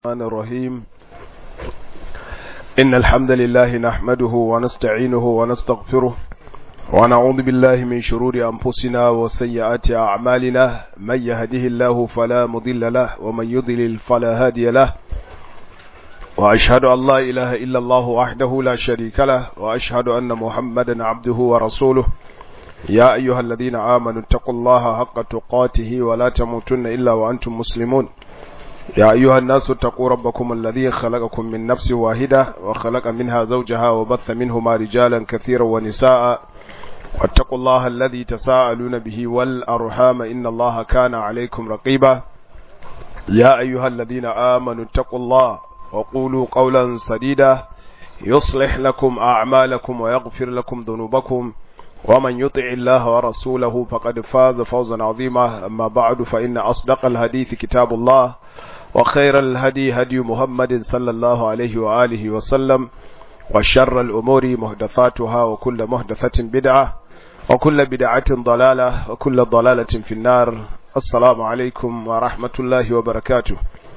الرحمن الرحيم إن الحمد لله نحمده ونستعينه ونستغفره ونعوذ بالله من شرور أنفسنا وسيئات أعمالنا من يهده الله فلا مضل له ومن يضلل فلا هادي له وأشهد أن لا إله إلا الله وحده لا شريك له وأشهد أن محمدا عبده ورسوله يا أيها الذين آمنوا اتقوا الله حق تقاته ولا تموتن إلا وأنتم مسلمون يا أيها الناس اتقوا ربكم الذي خلقكم من نفس واحدة وخلق منها زوجها وبث منهما رجالا كثيرا ونساء واتقوا الله الذي تساءلون به والأرحام إن الله كان عليكم رقيبا يا أيها الذين آمنوا اتقوا الله وقولوا قولا سديدا يصلح لكم أعمالكم ويغفر لكم ذنوبكم ومن يطع الله ورسوله فقد فاز فوزا عظيما أما بعد فإن أصدق الحديث كتاب الله وخير الهدي هدي محمد صلى الله عليه وآله وسلم وشر الأمور محدثاتها وكل محدثة بدعة وكل بدعة ضلالة وكل ضلالة في النار السلام عليكم ورحمة الله وبركاته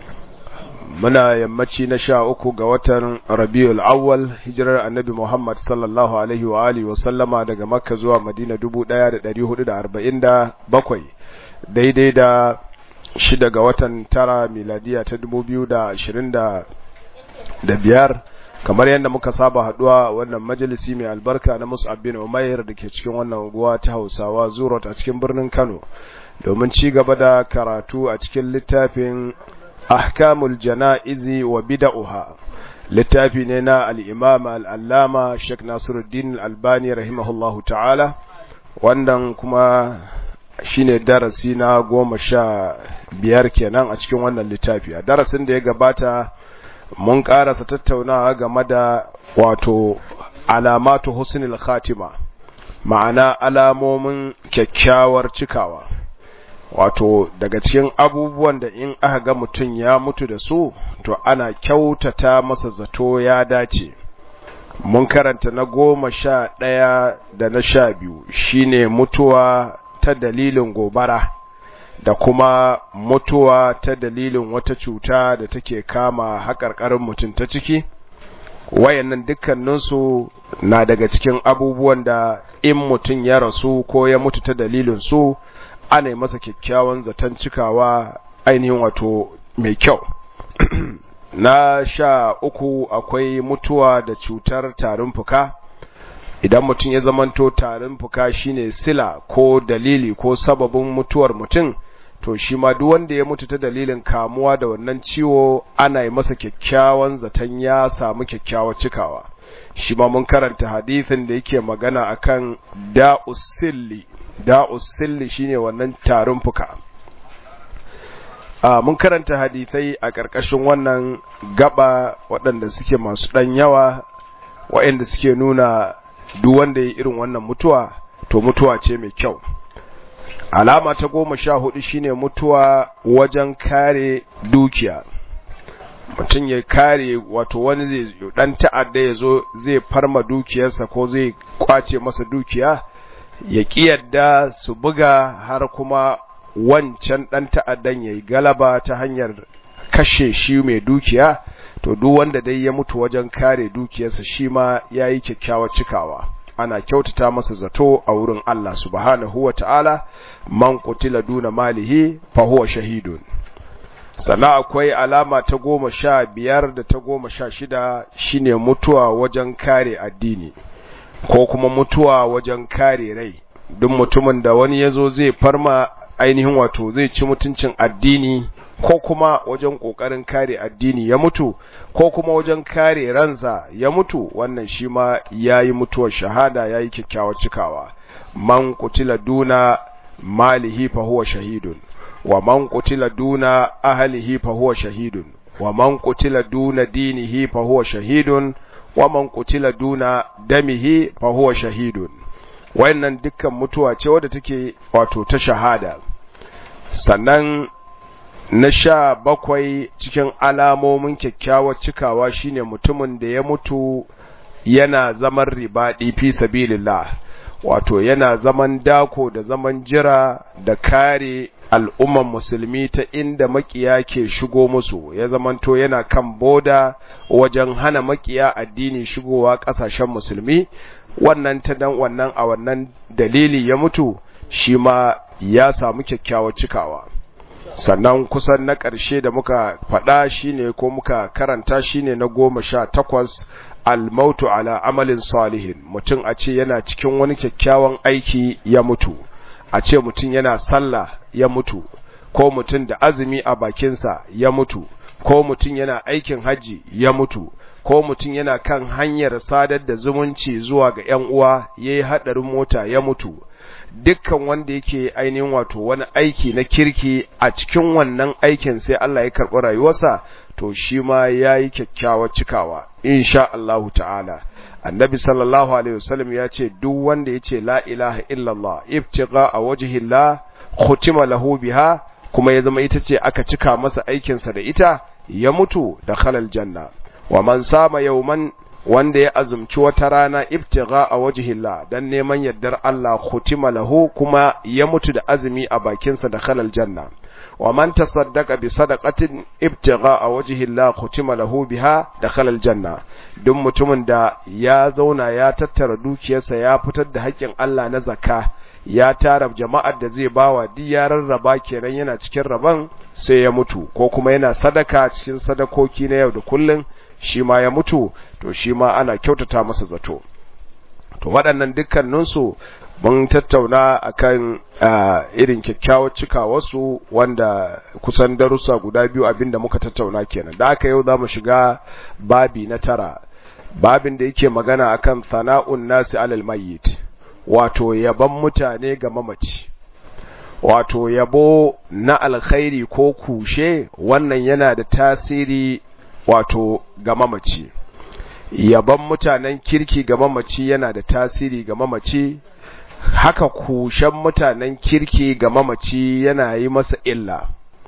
muna yammaci na sha uku ga watan rabiul awwal hijirar annabi muhammad sallallahu alaihi wa alihi wa sallama daga makka zuwa madina dubu ɗaya da ɗari hudu da arba'in da bakwai daidai da shida ga watan tara miladiya ta dubu biyu da ashirin da biyar kamar yadda muka saba haduwa wannan majalisi mai albarka na mus'ab bin umair da ke cikin wannan unguwa ta hausawa zurot a cikin birnin kano domin ci gaba da karatu a cikin littafin ahkamul jana'izi wa bida'uha littafi ne na al-imam al-allama Sheikh Nasiruddin al-Albani rahimahullahu ta'ala wannan kuma shine darasi na goma sha biyar kenan a cikin wannan littafi a darasin da ya gabata mun karasa tattaunawa game da wato alamatu husnul khatima ma'ana alamomin kyakkyawar cikawa wato daga cikin abubuwan da in aka ga mutum ya mutu da su to ana kyautata masa zato ya dace mun karanta na goma sha ɗaya da na sha biyu shine mutuwa ta dalilin gobara da kuma mutuwa ta dalilin wata cuta da take kama haƙarƙarin mutum ta ciki wayannan dukkaninsu na daga cikin abubuwan da in mutum ya rasu ko ya mutu ta dalilin su ana yi masa kyakkyawan zaton cikawa ainihin wato mai kyau na sha uku akwai mutuwa da cutar tarin fuka idan mutum ya zamanto tarin fuka shine sila ko dalili ko sababin mutuwar mutum to shi ma duk wanda ya mutu ta dalilin kamuwa da wannan ciwo ana yi masa kyakkyawan zaton ya samu kyakkyawar cikawa shi ma mun karanta hadithin da yake magana akan da'usilli da'usilli shine wannan tarin fuka a mun karanta hadithai a ƙarƙashin wannan gaba waɗanda suke masu ɗan yawa waɗanda suke nuna duk wanda ya irin wannan mutuwa to mutuwa ce mai kyau alama ta goma sha hudu shine mutuwa wajen kare dukiya mutum ya kare wato wani zai dan ta'adda ya zo zai farma dukiyarsa ko zai kwace masa dukiya ya yadda su buga har kuma wancan dan ta'addan ya yi galaba ta hanyar kashe shi mai dukiya to duk wanda dai ya mutu wajen kare dukiyarsa shi ma ya yi kyakkyawar cikawa ana kyautata masa zato a wurin Allah subhanahu wa ta'ala man kutila duna malihi fa huwa shahidun sannan akwai alama ta goma sha biyar da ta goma sha shida shine mutuwa wajen kare addini ko kuma mutuwa wajen kare rai duk mutumin da wani ya zo zai farma ainihin wato zai ci mutuncin addini ko kuma wajen ƙoƙarin kare addini ya mutu ko kuma wajen kare ransa ya mutu wannan shi ma ya yi mutuwar shahada ya yi kyakkyawar cikawa man kutila duna malihi fa huwa shahidun wa man qutila duna ahlihi fa huwa shahidun wa man qutila duna dinihi fa huwa shahidun wa man qutila duna damihi fa huwa shahidun wayannan dukkan mutuwa ce wadda take wato ta shahada sannan na sha bakwai cikin alamomin kyakkyawar cikawa shine mutumin da ya mutu yana zaman ribaɗi fi sabilillah wato yana zaman dako da zaman jira da kare al'umman musulmi ta inda makiya ke shigo musu ya zamanto yana kan boda wajen hana makiya addini shigowa ƙasashen musulmi wannan ta dan wannan a wannan dalili ya mutu shi ma ya samu kyakkyawar cikawa sannan kusan na ƙarshe da muka faɗa shine ko muka karanta shine na goma sha takwas almautu ala amalin salihin mutum a ce yana cikin wani kyakkyawan aiki ya mutu a ce mutum yana sallah ya mutu ko mutum da azumi a bakinsa ya mutu ko mutum yana aikin haji ya mutu ko mutum yana kan hanyar sadar da zumunci zuwa ga ‘yan uwa ya yi haɗarin mota ya mutu dukkan wanda yake ainihin wato wani aiki na kirki a cikin wannan aikin sai Allah ya karɓi rayuwarsa to shi ma ya yi kyakkyawar cikawa insha Allahu ta'ala annabi sallallahu alaihi wasallam ya ce duk wanda ya ce la ilaha illallah ibtiga a wajhillah khutima lahu biha kuma ya zama ita ce aka cika masa aikinsa da ita ya mutu da khalal janna wa man sama yawman wanda ya azumci wata rana ibtiga a wajhillah dan neman yardar Allah khutima lahu kuma ya mutu da azumi a bakinsa da khalal janna wa man tasaddaqa bi sadaqatin ibtiga a wajhillah khutima lahu biha dakhala aljanna duk mutumin da ya zauna ya tattara dukiyarsa ya fitar da haƙƙin Allah na zakka ya tara jama'ar da zai bawa duk ya rarraba kenan yana cikin raban sai ya mutu ko kuma yana sadaka cikin sadakoki na yau da kullun shi ma ya mutu to shi ma ana kyautata masa zato to waɗannan dukkaninsu mun tattauna akan irin kyakkyawar cikawarsu wanda kusan darussa guda biyu abinda muka tattauna kenan da aka yau za mu shiga babi na tara babin da yake magana akan sana'un nasi alal mayyit wato yaban mutane ga mamaci wato yabo na alkhairi ko kushe wannan yana da tasiri wato ga mamaci yaban mutanen kirki ga mamaci yana da tasiri ga mamaci haka kushen mutanen kirki ga mamaci yana yi masa illa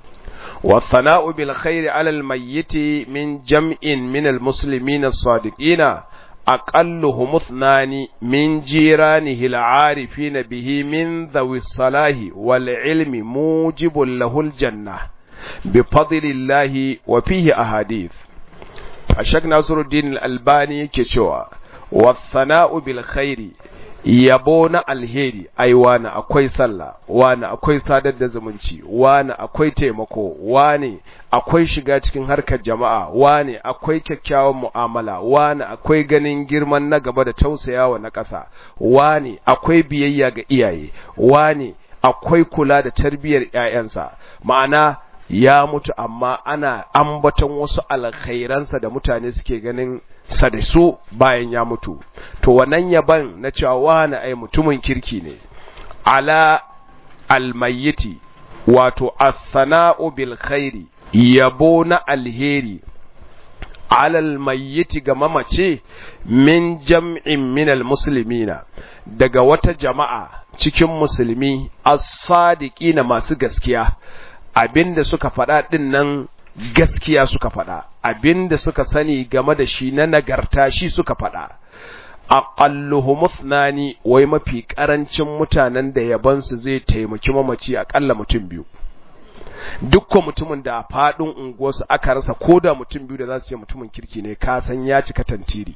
والثناء بالخير على الميت من جمع من المسلمين الصادقين أقلهم اثنان من جيرانه العارفين به من ذوي الصلاح والعلم موجب له الجنة بفضل الله وفيه أحاديث الشيخ ناصر الدين الألباني كشوى والثناء بالخير yabo na alheri ai wani akwai sallah wani akwai sadar da zumunci wani akwai taimako wani akwai shiga cikin harkar jama'a wani akwai kyakkyawan mu'amala wani akwai ganin girman na gaba da tausayawa na ƙasa wani akwai biyayya ga iyaye wani akwai kula da tarbiyyar ƴaƴansa ma'ana ya mutu amma ana ambaton wasu alkhairansa da mutane suke ganin sa da su bayan ya mutu to wannan yaban na cewa wani ai mutumin kirki ne ala almayyiti wato as-sana'u bil khairi yabo na alheri ala almayyiti ga mamace min jam'in min almuslimina daga wata jama'a cikin musulmi as-sadiqina masu gaskiya abinda suka faɗa ɗin nan gaskiya suka faɗa abinda suka sani game da shi na nagarta shi suka faɗa aqalluhum ithnani wai mafi karancin mutanen da yabansu zai taimaki mamaci akalla mutum biyu dukkan mutumin da a faɗin unguwarsu aka rasa ko da mutum biyu da za su ce mutumin kirki ne ka san ya cika tantiri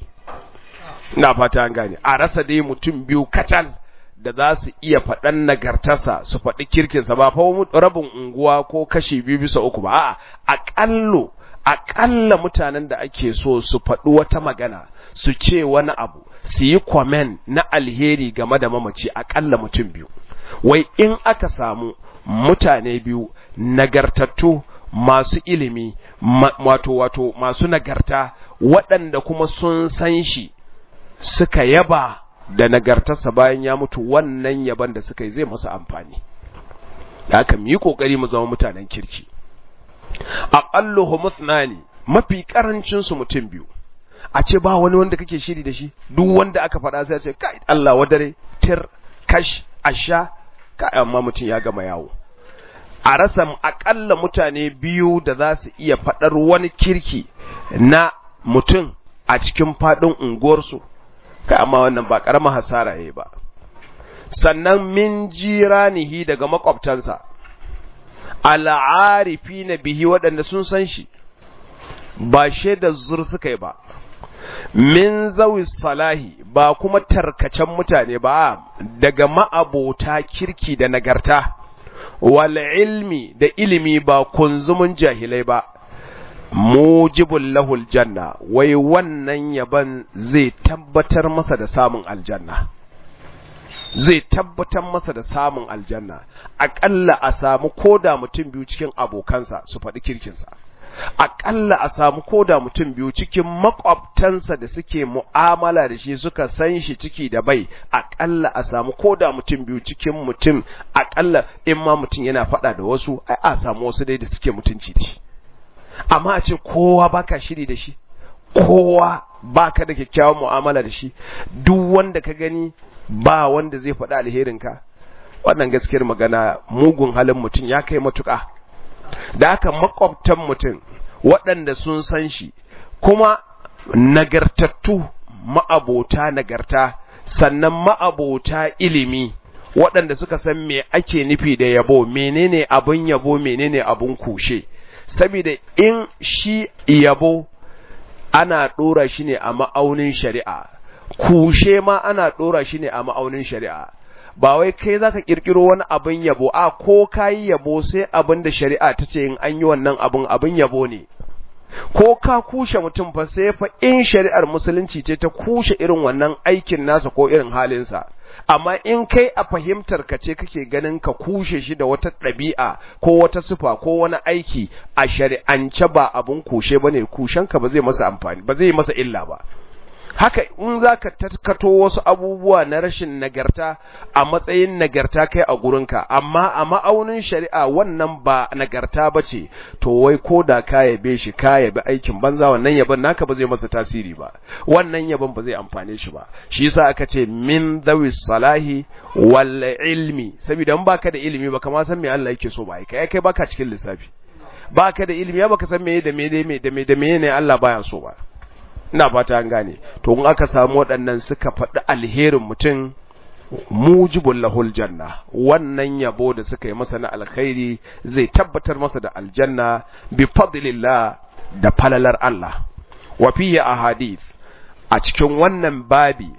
ina fata an gane a rasa dai mutum biyu kacal da za su iya faɗan nagartarsa su faɗi kirkinsa ba fa rabin unguwa ko kashi biyu bisa uku ba a'a aƙallo aƙalla mutanen da ake so su faɗi wata magana su ce wani abu su yi kwamen na alheri game da mamaci aƙalla mutum biyu wai in aka samu mutane biyu nagartattu masu ilimi wato wato masu nagarta waɗanda kuma sun san shi suka yaba da nagartarsa bayan ya mutu wannan yaban da suka yi zai masa amfani da haka mu yi kokari mu zama mutanen kirki aqalluhu muthnani mafi karancin su mutum biyu a ce ba wani wanda kake shiri da shi duk wanda aka faɗa sai ya ce kai Allah wadare tir kash asha kai amma mutum ya gama yawo a rasa akalla mutane biyu da za su iya faɗar wani kirki na mutum a cikin faɗin unguwarsu kai amma wannan ba ƙaramar hasara yayi ba sannan min jiranihi daga makwabtansa al'arifi na bihi waɗanda sun san shi ba shaidar zur suka yi ba min zawi salahi ba kuma tarkacen mutane ba daga ma'abota kirki da nagarta wal ilmi da ilimi ba kunzumin jahilai ba mujibul lahul janna wai wannan yaban zai tabbatar masa da samun aljanna zai tabbatar masa da samun aljanna aƙalla a samu koda mutum biyu cikin abokansa su faɗi kirkinsa aƙalla a samu koda mutum biyu cikin makwabtansa da suke mu'amala da shi suka san shi ciki da bai aƙalla a samu koda mutum biyu cikin mutum aƙalla in ma mutum yana faɗa da wasu ai a samu wasu dai da suke mutunci da shi amma a ce kowa baka shiri da shi kowa baka da kyakkyawan mu'amala da shi duk wanda ka gani ba wanda zai faɗi alherinka wannan gaskiyar magana mugun halin mutum ya kai matuƙa da haka makwabtan mutum waɗanda sun san shi kuma nagartattu ma'abota nagarta sannan ma'abota ilimi waɗanda suka san me ake nufi da yabo menene abin yabo menene abin kushe saboda in shi yabo ana ɗora shi ne a ma'aunin shari'a kushe ma ana ɗora shi ne a ma'aunin shari'a ba wai kai za ka ƙirƙiro wani abin yabo a ko ka yi yabo sai abin da shari'a ta ce in an yi wannan abin abin yabo ne ko ka kushe mutum fa sai fa in shari'ar musulunci ce ta kushe irin wannan aikin nasa ko irin halinsa amma in kai a fahimtar ka ce kake ganin ka kushe shi da wata ɗabi'a ko wata sufa ko wani aiki a shari'ance ba abun kushe bane kushenka ba zai masa amfani ba zai masa illa ba haka in za ka tattato wasu abubuwa na rashin nagarta a matsayin nagarta kai a gurinka amma a ma'aunin shari'a wannan ba nagarta ba ce to wai ko da ka yabe shi ka yabi aikin banza wannan yaban naka ba zai masa tasiri ba wannan yaban ba zai amfane shi ba shi yasa aka ce min dawi salahi wal ilmi saboda in baka da ilimi ba kama san me Allah yake so ba kai kai baka cikin lissafi baka da ilimi ba ka san me da me da me da me da me ne Allah baya so ba ina fata an gane to in aka samu waɗannan suka faɗi alherin mutum mujibul lahul janna wannan yabo da suka yi masa na alkhairi zai tabbatar masa da aljanna bi fadlillah da falalar Allah wa fihi ahadith a cikin wannan babi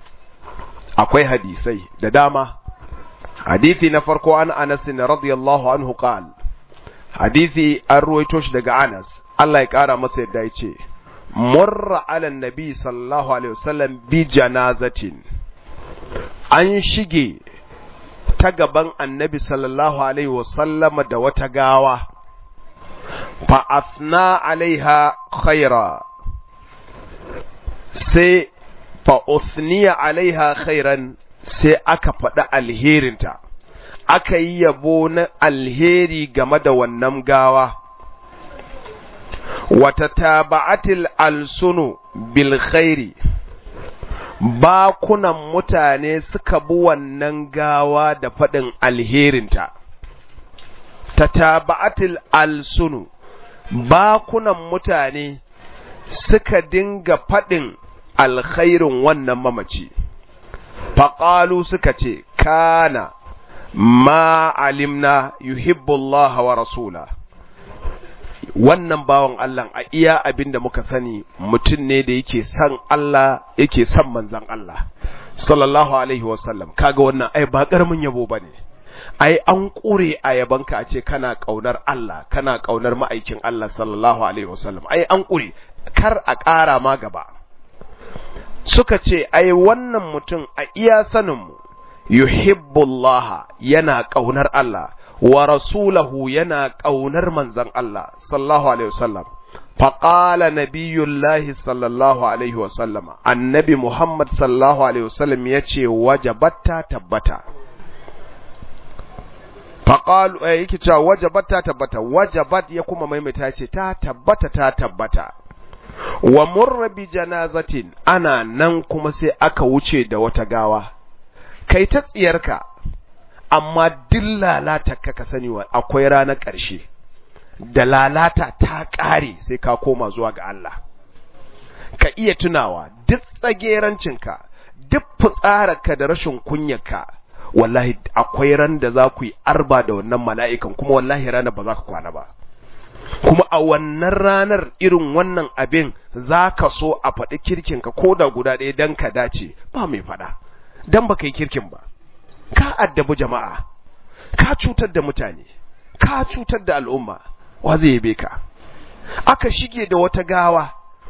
akwai hadisai da dama hadisi na farko an Anas radiyallahu anhu qal hadisi an ruwaito shi daga Anas Allah ya kara masa yadda ya ce murra ala nabi sallallahu alaihi wasallam bi janazatin an shige ta gaban annabi sallallahu alaihi wasallama da wata gawa fa asna alaiha khaira sai fa usniya alaiha khairan sai aka faɗi alherinta aka yi yabo na alheri game da wannan gawa watataba'atil alsunu bil khairi bakunan mutane suka bi wannan gawa da faɗin alherinta tataba'atil alsunu bakunan mutane suka dinga faɗin alkhairin wannan mamaci faƙalu suka ce kana ma alimna yuhibbullaha wa rasula wannan bawan Allah a iya abin da muka sani mutum ne da yake son Allah yake son manzan Allah sallallahu alaihi wasallam kaga wannan ai ba karamin yabo bane ai an kure a yabanka a ce kana kaunar Allah kana kaunar ma'aikin Allah sallallahu alaihi wasallam ai an kure kar a ƙara ma gaba suka ce ai wannan mutum a iya sanin mu yuhibbullaha yana kaunar Allah wa rasulahu yana ƙaunar manzon Allah sallallahu alaihi wasallam faqala nabiyullahi sallallahu alaihi wasallama annabi Muhammad sallallahu alaihi wasallam yace wajabatta tabbata faqalu eh yake cewa wajabatta tabbata wajabat ya kuma maimaita ce ta tabbata ta tabbata wa murra bi janazatin ana nan kuma sai aka wuce da wata gawa kai ta tsiyarka amma duk lalata ka ka sani wa akwai ranar ƙarshe da lalata ta ƙare sai ka koma zuwa ga Allah ka iya tunawa duk tsagerancinka duk fitsararka da rashin kunyarka wallahi akwai ran da za ku yi arba da wannan mala'ikan kuma wallahi ranar ba za ka kwana ba kuma a wannan ranar irin wannan abin za ka so a faɗi kirkinka ko da guda ɗaya don ka dace ba mai faɗa don ba ka yi kirkin ba ka addabi jama'a ka cutar da mutane ka cutar da al'umma wa zai yabe ka aka shige da wata gawa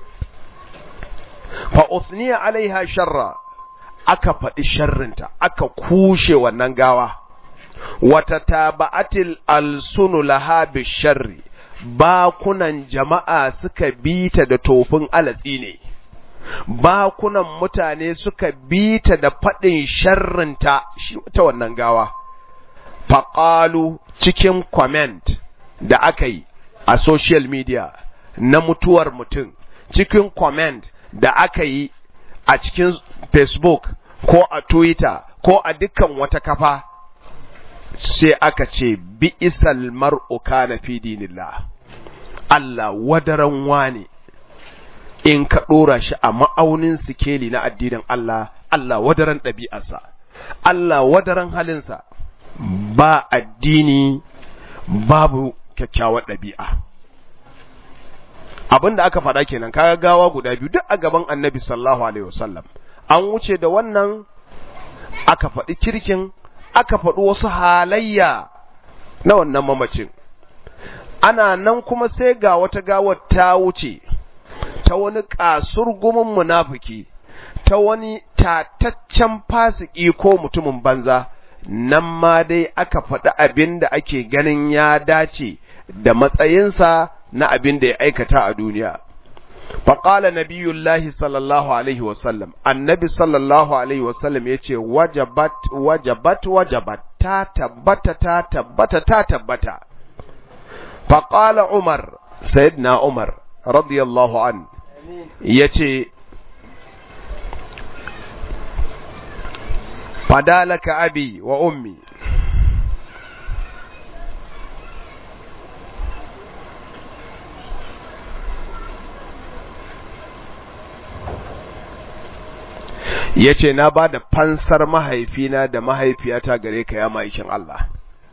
fa uthniya alaiha sharra aka faɗi sharrinta aka kushe wannan gawa wata taba'atil alsunu laha bisharri bakunan jama'a suka bita da tofin alatsi ne bakunan mutane suka bita da faɗin sharrinta shi ta wannan gawa faƙalu cikin comment da aka yi a social media na mutuwar mutum cikin comment da aka yi a cikin facebook ko a twitter ko a dukkan wata kafa sai aka ce bi isal mar'u kana fi dinillah Allah wadaran wane in ka ɗora shi a ma'aunin sikeli na addinin Allah Allah wadaran ɗabi'arsa Allah wadaran halinsa ba addini babu kyakkyawar ɗabi'a abin da aka faɗa kenan kaga gawa guda biyu duk a gaban annabi sallallahu alaihi wasallam an wuce da wannan aka faɗi kirkin aka faɗi wasu halayya na wannan mamacin ana nan kuma sai ga wata gawar ta wuce ta wani kasurgumin munafiki ta wani tataccen fasiki ko mutumin banza nan ma dai aka faɗi abin da ake ganin ya dace da matsayinsa na abin da ya aikata a duniya. Faƙala Nabiyullahi sallallahu Alaihi wasallam, annabi sallallahu Alaihi wasallam ya ce, wajabat, wajabat, wajabat, ta tabbata, ta tabbata, ta tabbata. Faƙala Umar, Sayyidina Umar, radiyallahu an, ya ce, Fadalaka abi wa ummi. ya ce na ba da fansar mahaifina da mahaifiyata gare ka ya ma'aikin Allah.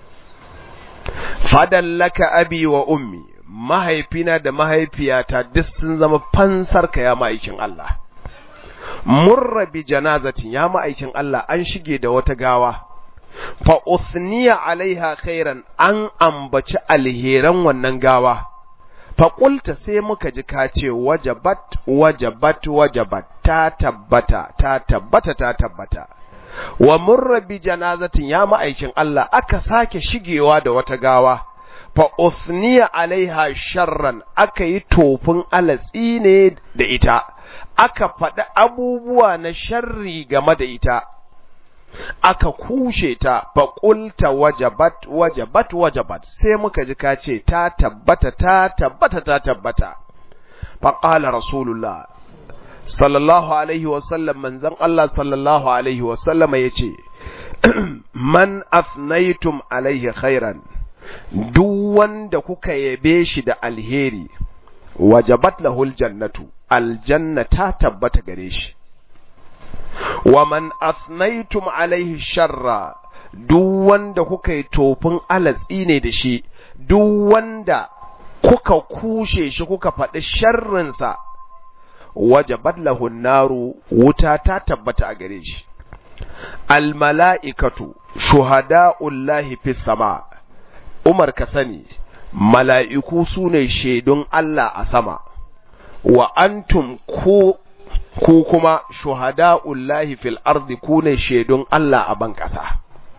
Fadallaka abi wa ummi, mahaifina da mahaifiyata duk sun zama fansar ka ya ma'aikin Allah. Murra bi janazatin ya ma'aikin Allah an shige da wata gawa, fa usniya alaiha khairan an ambaci alheran wannan gawa. faƙulta sai muka ji ka ce wajabat wajabat wajabat ta tabbata ta tabbata ta tabbata wa murra bi janazatin ya ma'aikin Allah aka sake shigewa da wata gawa fa usniya alaiha sharran aka yi tofin alatsi ne da ita aka faɗi abubuwa na sharri game da ita aka kushe ta faƙulta wajabat wajabat wajabat sai muka ji ka ce ta tabbata ta tabbata ta tabbata faƙala rasulullah sallallahu alaihi wasallam manzon Allah sallallahu alaihi wasallama ya ce man afnaitum alaihi khairan duk wanda kuka yabe shi da alheri wajabat lahul jannatu aljanna ta tabbata gare shi wa man athnaytum alaihi sharra duk wanda kuka yi tofin alatsi ne da shi duk wanda kuka kushe shi kuka faɗi sharrinsa wajabat lahu naru wuta ta tabbata a gare shi al mala'ikatu shuhada'ullahi fis sama Umar ka sani mala'iku su ne shaidun Allah a sama wa antum ku ku kuma shuhada'ullahi fil ardi ku ne shaidun Allah a ban ƙasa.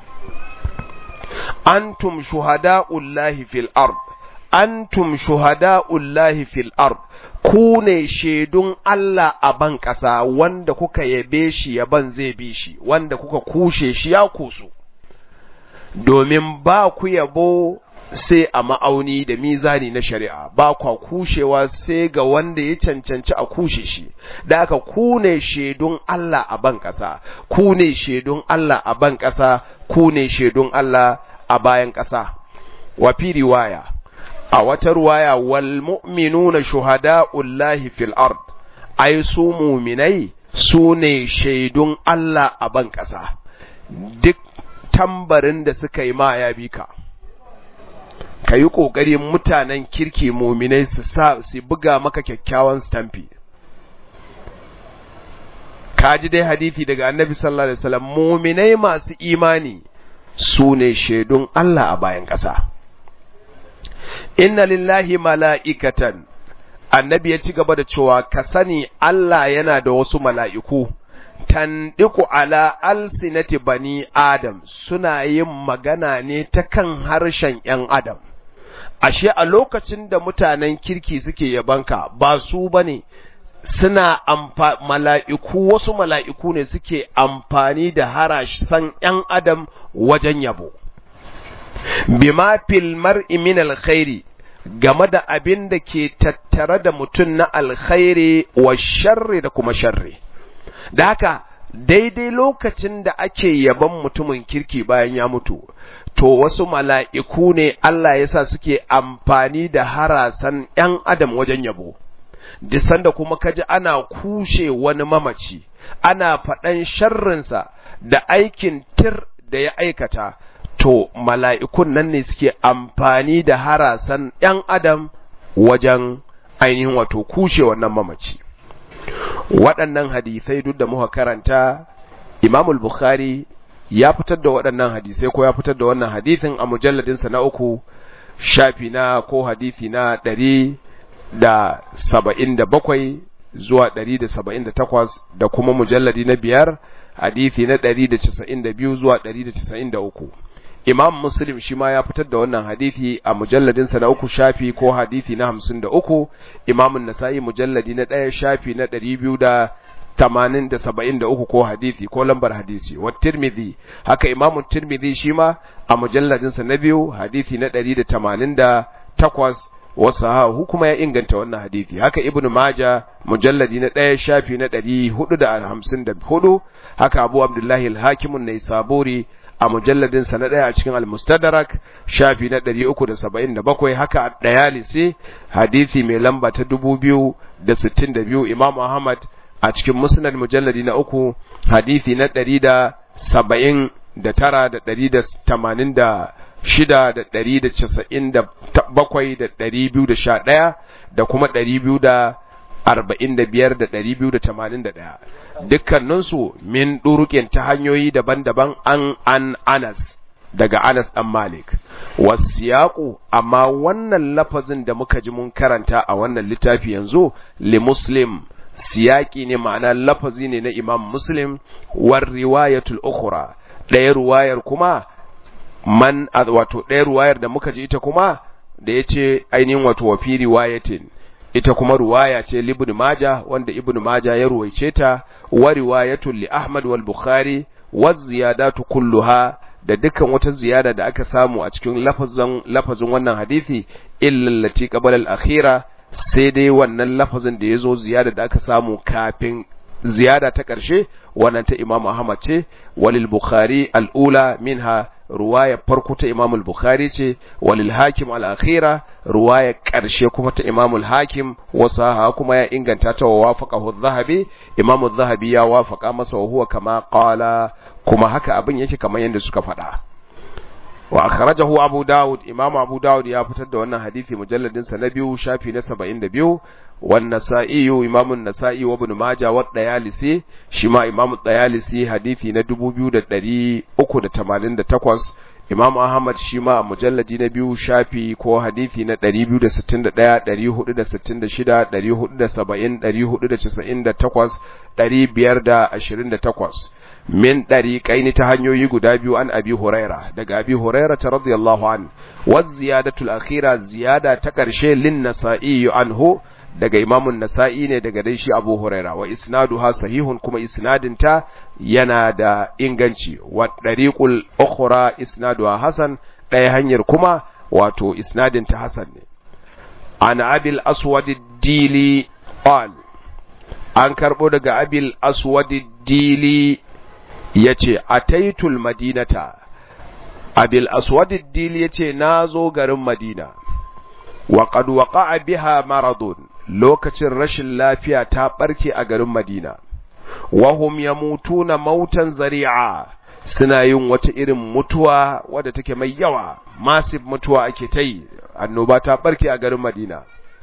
Antum shuhada'ullahi fil ard, antum shuhada'ullahi fil ard, ku ne shaidun Allah a ban ƙasa wanda kuka yabe shi yaban zai bi shi, wanda kuka kushe shi ya kusu. Domin ba ku yabo sai a ma'auni da mizani na shari'a ba kwa kushewa sai ga wanda ya cancanci a kushe shi da aka ku ne shaidun Allah a ban ƙasa ku ne shaidun Allah a ban ƙasa ku ne shaidun Allah a bayan ƙasa wa fi riwaya a wata riwaya wal mu'minuna shuhada'ullahi fil ard ai su mu'minai su ne shaidun Allah a ban ƙasa duk tambarin da suka yi ma ya bi ka ka yi ƙoƙari mutanen kirki muminai su sa su buga maka kyakkyawan stamfi ka ji dai hadithi daga annabi sallallahu alaihi wasallam muminai masu imani su ne shaidun Allah a bayan ƙasa inna lillahi mala'ikatan annabi ya ci gaba da cewa ka sani Allah yana da wasu mala'iku tandiku ala alsinati bani adam suna yin magana ne ta kan harshen ‘yan adam ashe a lokacin da mutanen kirki suke yabanka ba su ba ne suna mala'iku wasu mala'iku ne suke amfani da harashen ‘yan adam wajen yabo bima fil mar'i min alkhairi game da abin da ke tattare da mutum na alkhairi wa sharri da kuma sharri da haka daidai lokacin da ake yaban mutumin kirki bayan ya mutu to wasu mala'iku ne Allah ya sa suke amfani da harasan ‘yan adam wajen yabo disan da kuma kaji ana kushe wani mamaci ana faɗan sharrinsa da aikin tir da ya aikata to mala'ikun nan ne suke amfani da harasan ‘yan adam wajen ainihin wato kushe wannan mamaci waɗannan hadisai duk da muka karanta imamul bukhari ya fitar da waɗannan hadisai ko ya fitar da wannan hadisin a mujalladinsa na uku shafi na ko hadisi na ɗari da saba'in da bakwai zuwa ɗari da saba'in da takwas da kuma mujalladi na biyar hadisi na ɗari da casa'in da biyu zuwa ɗari da casa'in da uku imam muslim shi ma ya fitar da wannan hadisi a mujalladinsa na uku shafi ko hadisi na hamsin da uku imamun nasa'i mujalladi na ɗaya shafi na ɗari biyu da tamanin da saba'in da uku ko hadisi ko lambar hadisi wa tirmidhi haka imamu tirmidhi shi ma a mujalladinsa na biyu hadisi na ɗari da tamanin da takwas wasu hahu kuma ya inganta wannan hadisi haka ibnu maja mujalladi na ɗaya shafi na ɗari hudu da hamsin da hudu haka abu abdullahi al-hakimun na saburi a mujalladin sa na ɗaya a cikin al-mustadrak shafi na 377 haka at-dayalisi hadisi mai lamba ta 2062 imam ahmad a cikin musnad mujalladi na uku hadisi na 179 da 186 shida da ɗari da casa'in da bakwai da ɗari biyu da sha ɗaya da kuma ɗari biyu da arba'in da biyar da ɗari biyu da tamanin da ɗaya dukkaninsu min ɗuruƙin ta hanyoyi daban-daban an an anas daga anas ɗan malik wasiyaku amma wannan lafazin da muka ji mun karanta a wannan littafi yanzu li muslim siyaki ne ma'ana lafazi ne na imam muslim war riwayatul ukhra ɗaya ruwayar kuma man wato ɗaya ruwayar da muka ji ita kuma da ya ce ainihin wato wa fi riwayatin ita kuma ruwaya ce libn maja wanda ibn maja ya ruwaice ta wa riwayatun li ahmad wal bukhari wa ziyadatu kulluha da dukkan wata ziyada da aka samu a cikin lafazin lafazin wannan hadisi illa allati qabala al akhira sai dai wannan lafazin da yazo ziyada da aka samu kafin ziyada ta ƙarshe wannan ta Imam Ahmad ce walil Bukhari al-ula minha ruwaya farko ta Imam al-Bukhari ce walil Hakim al-akhira ruwaya ƙarshe kuma ta Imam al-Hakim wasaha kuma ya inganta ta wa wafaqahu adh-Dhahabi Imam adh-Dhahabi ya wafaqa masa wa huwa kama qala kuma haka abin yake kamar yadda suka faɗa wa akhrajahu Abu Dawud Imam Abu Dawud ya fitar da wannan hadisi mujalladin sa na biyu shafi na 72 wan Nasa'i Imam an-Nasa'i wa Ibn Majah wa Dayalisi shi ma Imam Dayalisi hadisi na 2388 Imam Ahmad shi ma a mujalladi na biyu shafi ko hadisi na 261 466 470 498 528 min ɗariƙaini ta hanyoyi guda biyu an abi huraira daga abi huraira ta radiyallahu an wa ziyadatul akhira ziyada ta ƙarshe lin nasa'i anhu daga imamun nasa'i ne daga dai shi abu huraira wa isnaduha sahihun kuma isnadin ta yana da inganci wa ɗariƙul ukhra isnaduha hasan ɗaya hanyar kuma wato isnadin ta hasan ne an abil aswad dili qal an karɓo daga abil aswad dili ya ce a taitul madinata abil aswadid dil ya ce na zo garin madina wa qad waqa'a biha maradun lokacin rashin lafiya ta barke a garin madina wa hum yamutuna mautan zari'a suna yin wata irin mutuwa wadda take mai yawa massive mutuwa ake ta yi annoba ta barke a garin madina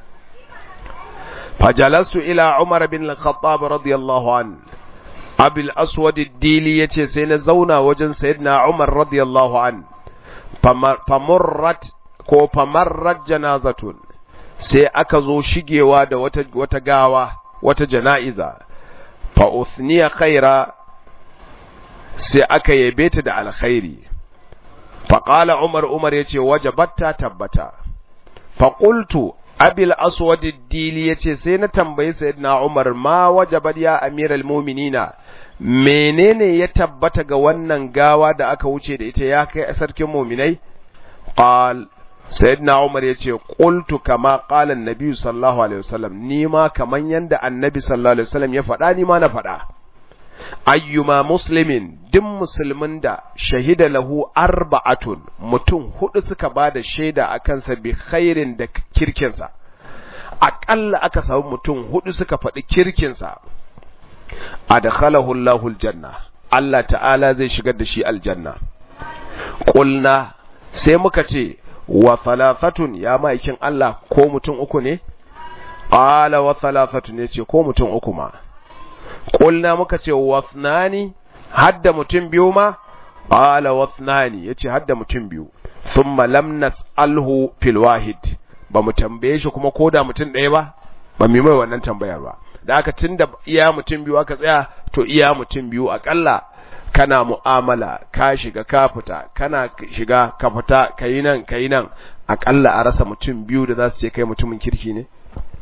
fajalastu ila umar bin al-khattab radiyallahu an abil aswad ad-dili yace sai na zauna wajen sayyidina umar radiyallahu an famurrat ko famarrat janazatun sai aka zo shigewa da wata wata gawa wata jana'iza fa uthniya khaira sai aka yabe ta da alkhairi fa qala umar umar yace wajabatta tabbata fa qultu abil aswad ad-dili yace sai na tambayi sayyidina umar ma wajabat ya amiral mu'minina menene ya tabbata ga wannan gawa da aka wuce da ita ya kai sarkin mu'minai qal sayyidina umar yace qultu kama qala an-nabi sallallahu alaihi wasallam ni ma kaman yanda annabi sallallahu alaihi wasallam ya faɗa ni ma na faɗa ayyuma muslimin duk musulmin da shahida lahu arba'atun mutum hudu suka ba da shaida a kansa bi khairin da kirkinsa aƙalla aka samu mutum hudu suka faɗi kirkinsa adkhalahu Allahu aljanna Allah ta'ala zai shigar da shi aljanna qulna sai muka ce wa thalathatun ya maikin Allah ko mutum uku ne qala wa thalathatun yace ko mutum uku ma Ƙulna muka ce wasnani hadda mutum biyu ma qala wasnani yace hadda mutum biyu thumma lam nas'alhu fil wahid ba mu tambaye shi kuma koda mutum ɗaya ba ba mu mai wannan tambayar ba da aka tunda iya mutum biyu aka tsaya to iya mutum biyu akalla kana mu'amala ka shiga ka fita kana shiga ka fita kayi nan kayi nan akalla a rasa mutum biyu da za su ce kai mutumin kirki ne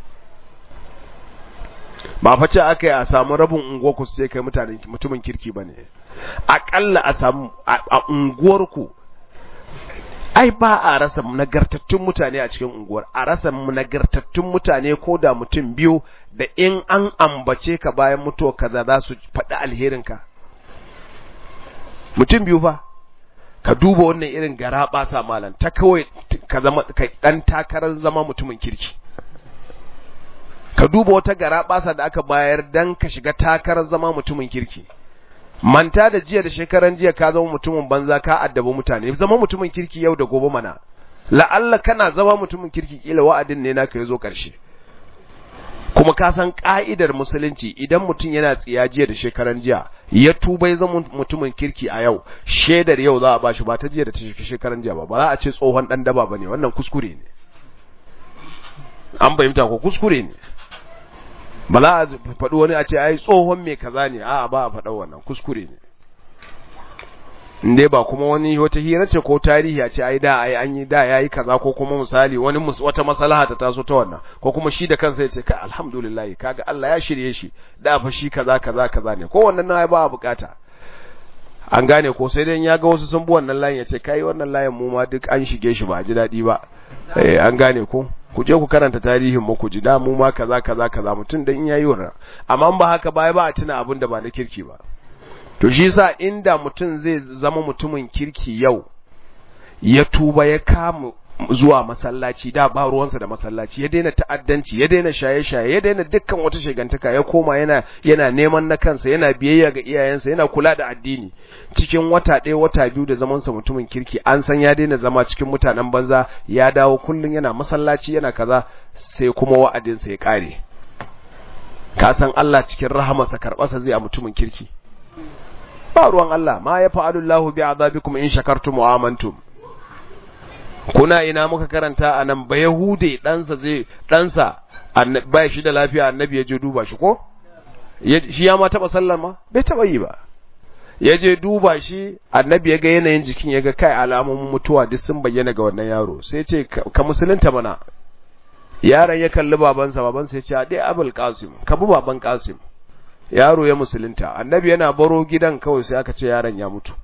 ba fa ce aka yi a samu rabin unguwar ku sai kai mutane mutumin kirki bane akalla a samu a unguwar ku ai ba a rasa nagartattun mutane a cikin unguwar a rasa nagartattun mutane ko da mutum biyu da in an ambace ka bayan mutuwa kaza za su faɗi alherin ka mutum biyu fa ka duba wannan irin gara ɓasa malam ta kawai ka zama kai dan takarar zama mutumin kirki ka duba wata gara basa da aka bayar dan ka shiga takarar zama mutumin kirki manta da jiya da shekaran jiya ka zama mutumin banza ka addabi mutane zama mutumin kirki yau da gobe mana la'alla kana zama mutumin kirki kila wa'adin ne naka yazo karshe kuma ka san ka'idar musulunci idan mutum yana tsiya jiya da shekaran jiya ya tuba ya zama mutumin kirki a yau shedar yau za a bashi ba ta jiya da ta shekaran jiya ba ba za a ce tsohon dan daba bane wannan kuskure ne an fahimta ko kuskure ne ba za a faɗi wani a ce ai tsohon mai kaza ne a ba a faɗa wannan kuskure ne inde ba kuma wani wata hira ce ko tarihi a ce ai da ai an yi da yayi kaza ko kuma misali wani wata maslaha ta taso ta wannan ko kuma shi da kansa ya ce kai alhamdulillah kaga Allah ya shirye shi da fa shi kaza kaza kaza ne ko wannan nan ba a bukata an gane ko sai dai ya ga wasu sun bi wannan layin ya ce kai wannan layin mu ma duk an shige shi ba a ji daɗi ba eh an gane ko ku je ku karanta tarihin mu ku ji da mu ma kaza kaza kaza mutum dan yayi wannan amma ba haka baya ba a tuna abin da ba na kirki ba to shi yasa inda mutum zai zama mutumin kirki yau ya tuba ya kama zuwa masallaci da ba ruwansa da masallaci ya daina ta'addanci ya daina shaye-shaye ya daina dukkan wata shigantaka ya koma yana yana neman na kansa yana biyayya ga iyayensa yana kula da addini cikin wata ɗaya wata biyu da zaman sa mutumin kirki an san ya daina zama cikin mutanen banza ya dawo kullun yana masallaci yana kaza sai kuma wa'adinsa ya kare ka san Allah cikin rahamarsa karɓarsa zai a mutumin kirki ba ruwan Allah ma ya fa'alu Allahu bi azabikum in shakartum wa amantum kuna ina muka karanta a nan ba Yahude ɗansa zai ɗansa ba shi da lafiya annabi ya je duba shi ko? shi ya ma taɓa sallar ma? bai taɓa yi ba ya je duba shi annabi ya ga yanayin jikin ya ga kai alamun mutuwa duk sun bayyana ga wannan yaro sai ce ka musulunta mana yaron ya kalli babansa babansa ya ce a dai abul qasim ka bi baban qasim yaro ya musulunta annabi yana baro gidan kawai sai aka ce yaron ya mutu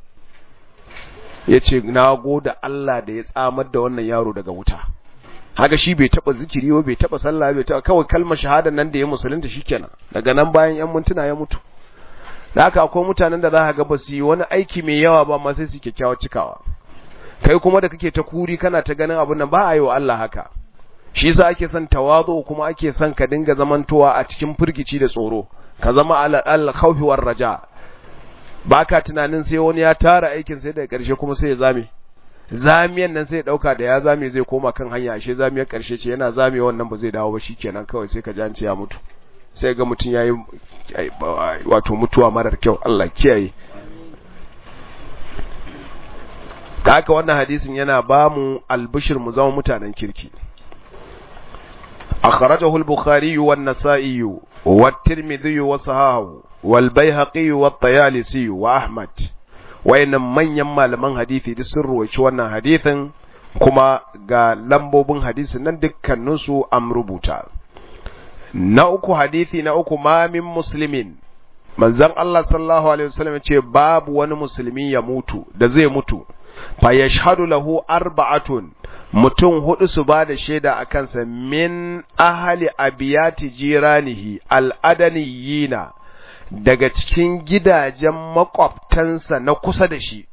ya ce na goda Allah da ya tsamar da wannan yaro daga wuta haka shi bai taba zikiri ba bai taba sallah bai taba kawai kalmar shahada nan da ya musulunta shikenan daga nan bayan yan mintuna ya mutu da haka akwai mutanen da za ka ga ba su yi wani aiki mai yawa ba amma sai su kyakkyawa cikawa kai kuma da kake ta kuri kana ta ganin abin nan ba a yi wa Allah haka shi yasa ake son tawazu kuma ake son ka dinga zamantowa a cikin firgici da tsoro ka zama al khawfi war raja baka tunanin sai wani ya tara aikin sai daga karshe kuma sai ya zame zamiyan nan sai ya dauka da ya zame zai koma kan hanya ashe zamiyar karshe ce yana zame wannan ba zai dawo ba shikenan kawai sai ka ji an ce ya mutu sai ga mutum yayi wato mutuwa marar kyau Allah kiyaye haka wannan hadisin yana ba mu albishir mu zama mutanen kirki akhrajahu al-bukhari wa an-nasa'i wa at-tirmidhi wa sahahu wal bayhaqi wa at-tayalisi wa ahmad wayannan manyan malaman hadisi duk sun ruwaici wannan hadisin kuma ga lambobin hadisin nan dukkanin su am rubuta na uku hadisi na uku ma min muslimin manzon Allah sallallahu alaihi wasallam ce babu wani musulmi ya mutu da zai mutu fa yashhadu lahu arba'atun mutum hudu su ba da shaida a kansa min ahali abiyati jiranihi al'adaniyina daga cikin gidajen makwabtansa na kusa da shi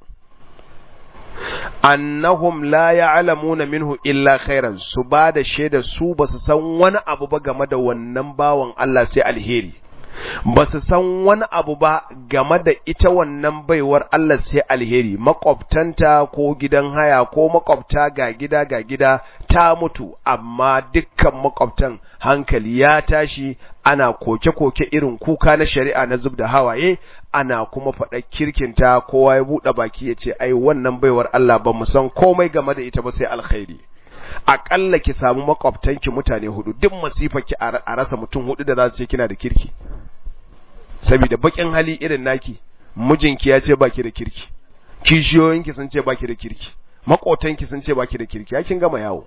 annahum la ya'lamuna minhu illa khairan su ba da shaida su ba su san wani abu ba game da wannan bawan Allah sai alheri ba su san wani abu ba game da ita wannan baiwar Allah sai alheri makwabtanta ko gidan haya ko makwabta ga gida ga gida ta mutu amma dukkan makwabtan hankali ya tashi ana koke-koke irin kuka na shari'a na zub da hawaye ana kuma faɗa kirkinta kowa ya buɗe baki ya ce ai wannan baiwar Allah ba mu san komai game da ita ba sai alkhairi aƙalla ki samu makwabtanki mutane hudu duk masifaki a rasa mutum hudu da za su ce kina da kirki saboda bakin hali irin naki mijinki ya ce baki da kirki kishiyoyinki sun ce baki da kirki makotanki sun ce baki da kirki ya kin gama yawo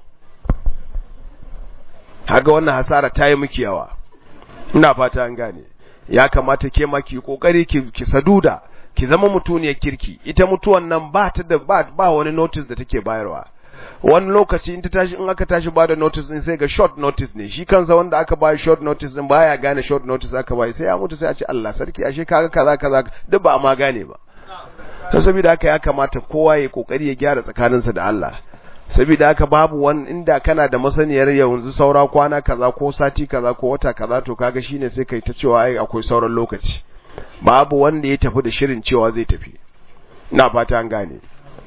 haga wannan hasara ta yi miki yawa ina fata an gane ya kamata ke ma ki kokari ki, ki saduda ki zama mutuniyar kirki ita mutuwan nan ba ta da ba, ba wani notice da take bayarwa wani lokaci in ta tashi in aka tashi bada notice din sai ga short notice ne shi kansa wanda aka bayar short notice din baya gane short notice aka bayar sai ya mutu sai a ce Allah sarki ashe kaga kaza kaza duk ba ma gane ba to saboda haka ya kamata kowa ya kokari ya gyara tsakaninsa da Allah saboda haka babu wani inda kana da masaniyar yanzu saura kwana kaza ko sati kaza ko wata kaza to kaga shine sai kai ta cewa ai akwai sauran lokaci babu wanda ya tafi da shirin cewa zai tafi ina fata an gane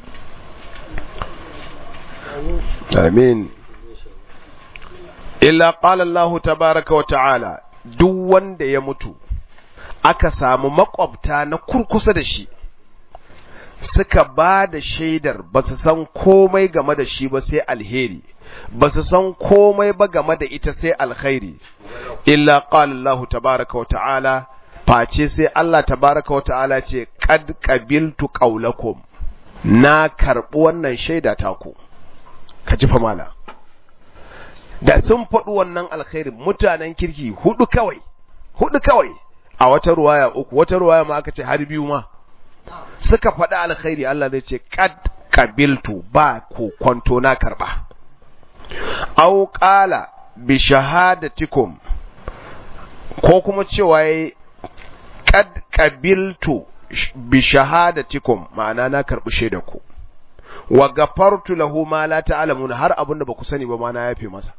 amin illa qala Allah tabaaraka wa ta'ala duk wanda ya mutu aka samu makwabta na kurkusa da shi suka ba da shaidar ba su san komai game da shi ba sai alheri ba su san komai ba game da ita sai alkhairi illa qala Allah tabaaraka wa ta'ala face sai Allah tabaaraka wa ta'ala ce qad qabiltu qawlakum na karbi wannan shaida ta ku ka ji fa mala da sun faɗi wannan alkhairin mutanen kirki hudu kawai hudu kawai a wata ruwaya uku wata ruwaya ma aka ce har biyu ma suka faɗi alkhairi Allah zai ce kad kabiltu ba ko kwanto na karba aw qala bi shahadatikum ko kuma cewa yayi kad kabiltu bi shahadatikum ma'ana na karbi shaidar ku wa gafartu lahu ma la ta'lamuna har abinda ba ku sani ba ma na yafe masa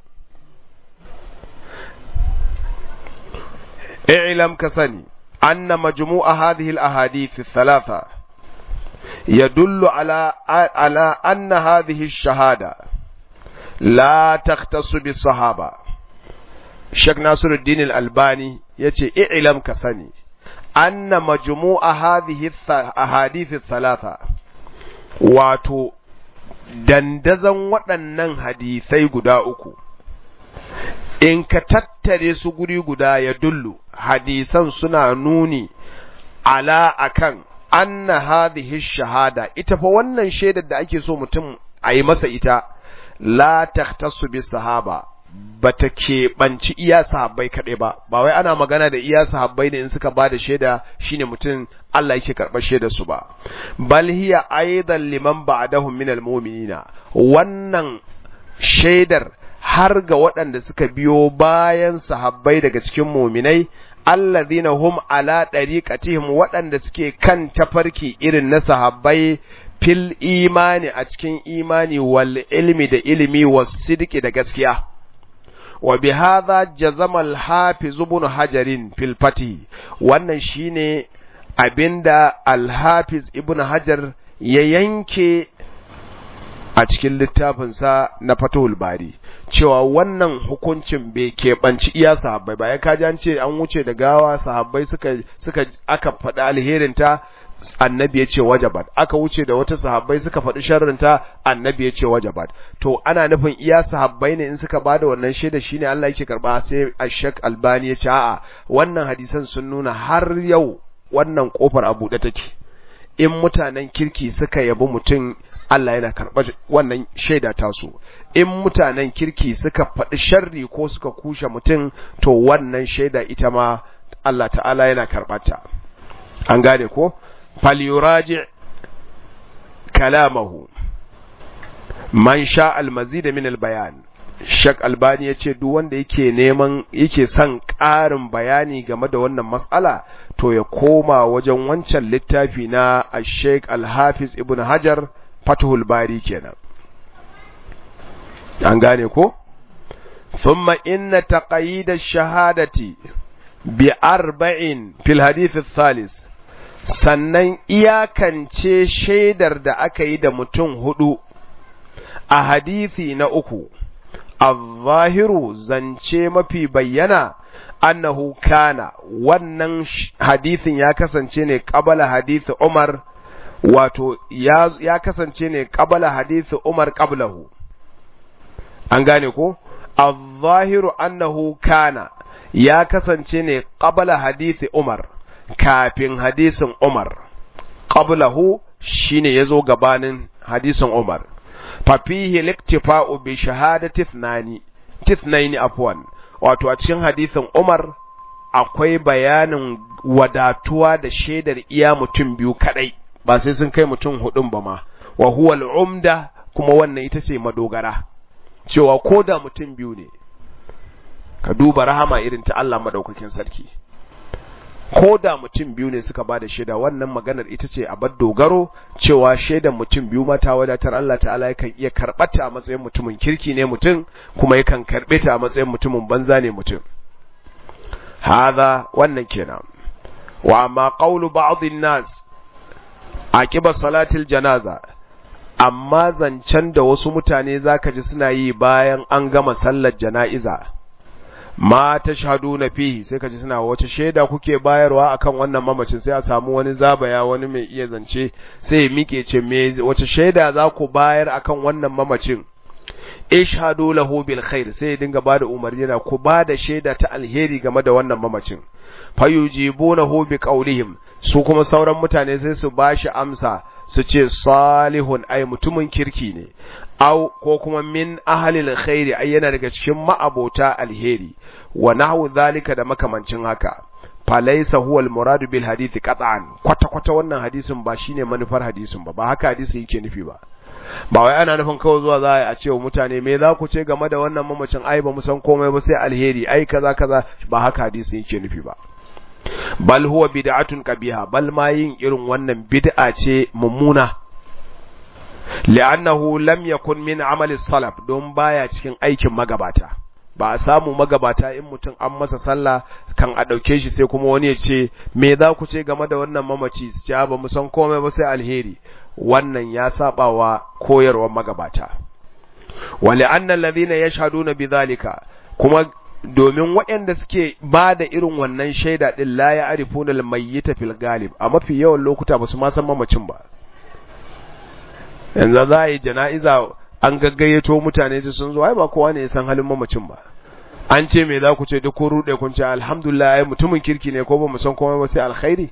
i'lam ka sani anna majmu'a hadhihi al-ahadith ath-thalatha yadullu ala ala anna hadhihi ash-shahada la takhtassu bis-sahaba Sheikh Nasiruddin Al-Albani yace i'lam ka sani anna majmu'a hadhihi ahadith ath-thalatha wato dandazan waɗannan hadisai guda uku in ka tattare su guri guda ya dullu hadisan suna nuni ala akan anna hadhihi shahada ita fa wannan shaidar da ake so mutum a yi masa ita la tahtassu bis sahaba bata keɓanci iya sahabbai kaɗai ba ba wai ana magana da iya sahabbai ne in suka ba da shaida shine mutum Allah yake karɓar shaidar su ba bal hiya aidan liman ba'dahum min almu'minina wannan shaidar har ga waɗanda suka biyo bayan sahabbai daga cikin muminai alladhina hum ala dariqatihim waɗanda suke kan tafarki irin na sahabbai fil imani a cikin imani wal ilmi da ilimi was sidqi da gaskiya wa bi hadha jazama al hafiz ibn hajarin fil fatih wannan shine abinda alhafiz ibn hajar ya yanke a cikin littafinsa na fatahul bari cewa wannan hukuncin bai keɓanci iya sahabbai ba ya kaji an ce an wuce da gawa sahabbai suka suka aka faɗi alherinta annabi ya ce wajabat aka wuce da wata sahabbai suka faɗi sharrinta annabi ya ce wajabat to ana nufin iya sahabbai ne in suka bada wannan shaida shine Allah yake karba sai Ashak Albani ya ce a'a wannan hadisan sun nuna har yau wannan kofar a buɗe take in mutanen kirki suka yabi mutum Allah yana karɓar wannan shaida tasu in mutanen kirki suka faɗi sharri ko suka kushe mutum to wannan shaida ita ma Allah ta'ala yana karɓarta an gane ko falyuraji kalamahu man sha almazid min albayan shak albani ya ce duk wanda yake neman yake son ƙarin bayani game da wannan matsala to ya koma wajen wancan littafi na sheik alhafiz ibn hajar fatuhul bari kenan an gane ko thumma inna taqayyid ash-shahadati bi arba'in fil hadith ath-thalith sannan iyakance shaidar da aka yi da mutum hudu a hadisi na uku al-zahiru zance mafi bayyana annahu kana wannan hadisin ya kasance ne qabala hadisi Umar wato ya, ya kasance ne qabala hadisi Umar qablahu an gane ko al-zahiru annahu kana ya kasance ne qabala hadisi Umar kafin hadisin Umar qablahu shine yazo gabanin hadisin Umar fa fihi liktifa'u bi shahadati ithnani tithnaini afwan wato a cikin hadisin Umar akwai bayanin wadatuwa da shaidar iya mutum biyu kadai ba sai sun kai mutum hudun ba ma wa huwa al-umda kuma wannan ita ce madogara cewa ko da mutum biyu ne ka duba rahama irin ta Allah madaukakin sarki ko da mutum biyu ne suka bada shaida wannan maganar ita ce bar dogaro cewa shaidan mutum biyu mata wadatar Allah ta'ala yakan iya karɓata a matsayin mutumin kirki ne mutum kuma yakan karɓe ta a matsayin mutumin banza ne mutum hadha wannan kenan wa amma qawlu ba'd nas aqiba salatil janaza amma zancen da wasu mutane zaka ji suna yi bayan an gama sallar jana'iza ma ta shahadu na fihi sai ka ji suna wace shaida kuke bayarwa akan wannan mamacin sai a samu wani zabaya wani mai iya zance sai ya mike ce me wace shaida za ku bayar akan wannan mamacin ishhadu lahu bil khair sai ya dinga bada umarni na ku bada shaida ta alheri game da wannan mamacin fayujibunahu bi qawlihim su kuma sauran mutane sai su bashi amsa su ce salihun ai mutumin kirki ne au ko kuma min ahalil khairi ai yana daga cikin ma'abota alheri wa nahwu zalika da makamancin haka falaysa huwa almuradu bil hadisi qat'an kwata kwata wannan hadisin ba shine manufar hadisin ba ba haka hadisi yake nufi ba ba wai ana nufin kawai zuwa za a ce wa mutane me za ku ce game da wannan mamacin ai ba mu san komai ba sai alheri ai kaza kaza ba haka hadisi yake nufi ba bal huwa bid'atun qabiha bal ma yin irin wannan bid'a ce mummuna li'annahu lam yakun min amali salaf don baya cikin aikin magabata ba a samu magabata in mutum an masa sallah kan a ɗauke shi sai kuma wani ya ce me za ku ce game da wannan mamaci su ce ba mu san komai ba sai alheri wannan ya saba wa koyarwar magabata wa li'anna alladhina yashhaduna bidhalika kuma domin waɗanda suke ba da irin wannan shaida ɗin la ya arifuna al-mayyita fil galib a mafi yawan lokuta ba su ma san mamacin ba yanzu za a yi jana'iza an gaggayyato mutane da sun zo ai ba kowa ne ya san halin mamacin ba an ce me za ku ce duk kun rude kun ce alhamdulillah ai mutumin kirki ne ko ba mu san komai ba sai alkhairi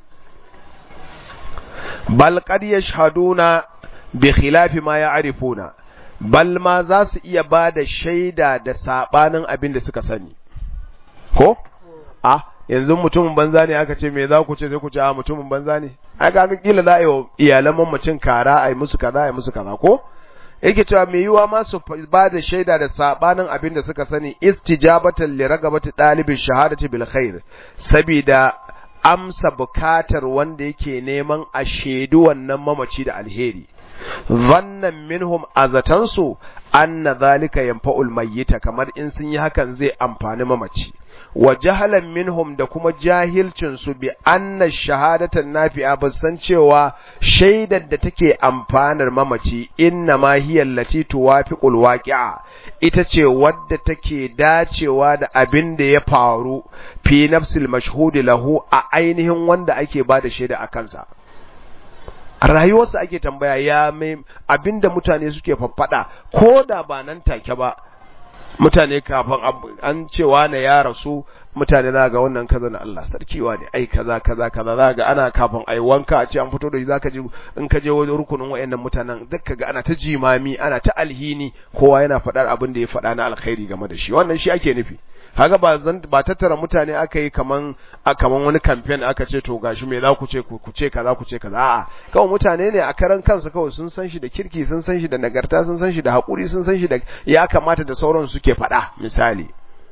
bal qad yashhaduna bi khilafi ma ya'rifuna bal ma za su iya ba da shaida da sabanin abin da suka sani ko a yanzu mutumin banza ne aka ce me za ku ce sai ku ce a mutumin banza ne ai kaga kila za a yi wa iyalan mamacin kara a yi musu kaza a yi musu kaza ko yake cewa me yiwa ma su ba da shaida da sabanin abin da suka sani istijabatan li ragabati dalibin shahadati bil khair sabida amsa bukatar wanda yake neman a shaidu wannan mamaci da alheri zannan minhum azatansu anna zalika yanfa'ul mayyita kamar in sun yi hakan zai amfani mamaci wa jahalan minhum da kuma jahilcin su bi anna shahadatan nafi'a ba san cewa shaidar da take amfanar mamaci inna ma hiya allati tuwafiqul waqi'a ita ce wadda take dacewa da abin da ya faru fi nafsil mashhudi lahu a ainihin wanda ake bada shaida a kansa a rayuwarsa ake tambaya ya mai abinda mutane suke faffada ko da ba nan take ba mutane kafin an cewa na ya rasu mutane za ga wannan kaza na Allah sarkiwa ne ai kaza kaza kaza za ga ana kafin ai wanka a ce an fito da shi zaka ji in ka je wajen rukunin wayannan mutanen duk kaga ana ta jimami ana ta alhini kowa yana faɗar abin da ya faɗa na alkhairi game da shi wannan shi ake nufi kaga ba zan ba tattara mutane aka yi kaman a kaman wani campaign aka ce to gashi me za ku ce ku ce kaza ku ce kaza a'a kawai mutane ne a karan kansu kawai sun san shi da kirki sun san shi da nagarta sun san shi da hakuri sun san shi da ya kamata da sauran suke faɗa misali